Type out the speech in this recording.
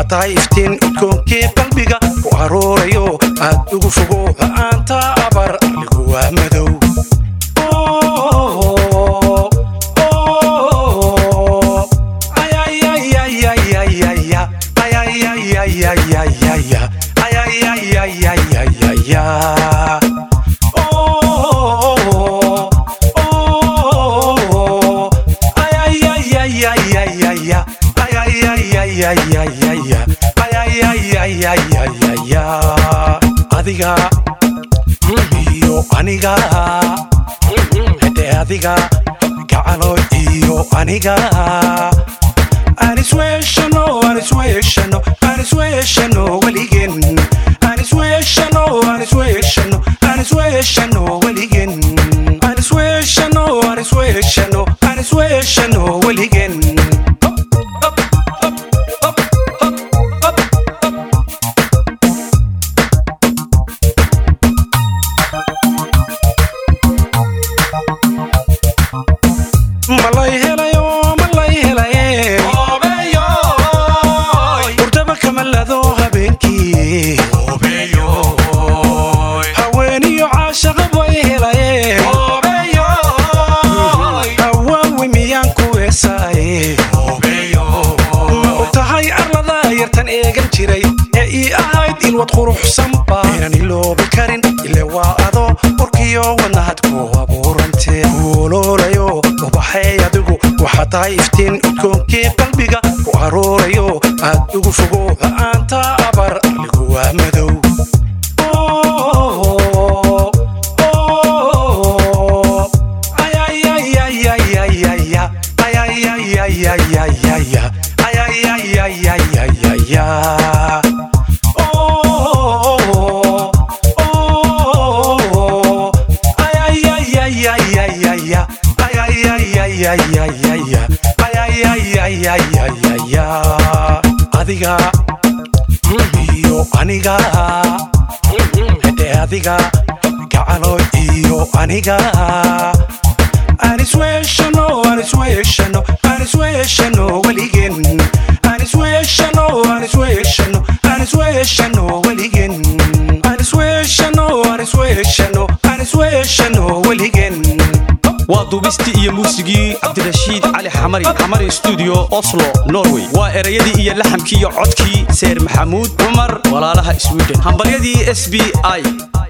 tahay iftiin udkoonkii qalbiga ku aruurayo aad ugu fogo la'aanta abar arligu waa madow adiga iyo aniga hade adiga gacalo iyo aniga anisweeshano anisweeshano anisweeshano weligeen anisweeshano anisweeshano anisweeshano weligeen anisweeshano anisweeshano anisweeshano weligeen malay helayo malay helaye hurdaba kamalado habeenkii haweeniyo caashaqa bay helaye hawaawi miyaan ku weesaaye ma og tahay arlada yartan eegan jiray ee ii ahayd ilwad quruxsanba inaan iloobi karin ile waa ado urkiyo wadnahad ku abuurantee kuoloolayo ubaxay adigu waxaa tahay iftiin udkoonkii qalbiga ku aruurayo aad ugu fogo la'aanta abar arligu waa madow adiga iyo aniga hade adiga gacalo iyo aniga anisweeshano anisweeshano anisweeshano weligeen anisweeshano anisweeshano anisweeshano weligeen anisweeshano anisweeshano anisweeshano weligeen waa duubistii iyo muusigii cabdirashiid cali xamari xamari stuudio oslo norway waa erayadii iyo laxamkii iyo codkii seer maxamuud cumar walaalaha sweden hambalyadii s b i